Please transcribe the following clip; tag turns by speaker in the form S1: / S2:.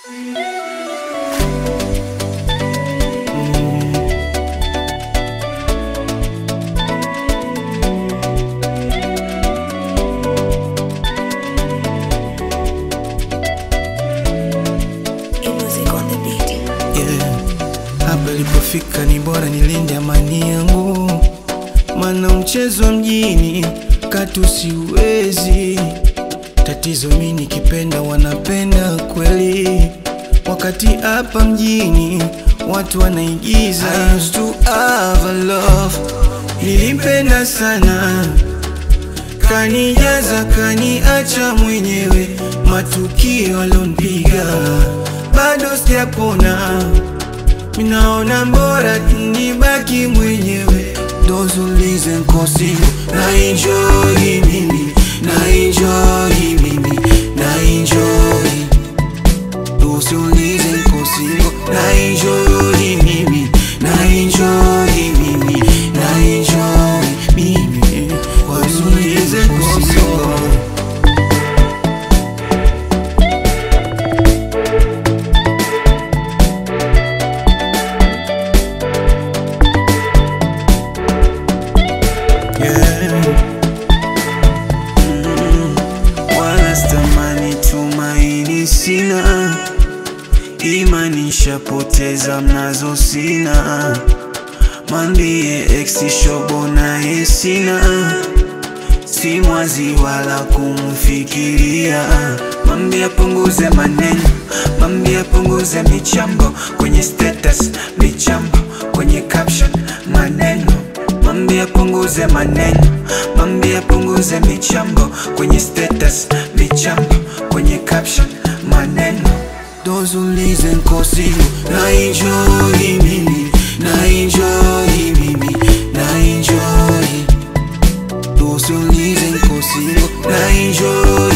S1: yeah. Hapa ilipofika ni bora nilinde amani yangu, mana mchezo wa mjini katu siwezi. Tatizo mi nikipenda wanapenda kweli, wakati hapa mjini watu wanaigiza. I used to have a love, nilimpenda sana kanijaza kaniacha mwenyewe, matukio alonipiga bado sijapona, minaona mbora nibaki mwenyewe. Those who listen kosi na enjoy mimi na enjoy mimi na enjoy Those who listen kosi na enjoy mimi na enjoy mimi na enjoy mimi Those who listen kosi Yeah. Mm. Wala stamani tumaini sina, imani nishapoteza mnazo sina, mwambie ex shobo naye sina, si mwazi wala kumfikiria, mwambie apunguze maneno, mwambie apunguze michambo kwenye status, michambo kwenye caption, maneno Mwambie apunguze maneno, mwambie apunguze michambo kwenye status, michambo kwenye caption, maneno. Those who listen kosi na enjoy mimi, na enjoy mimi, na enjoy. Those who listen kosi na enjoy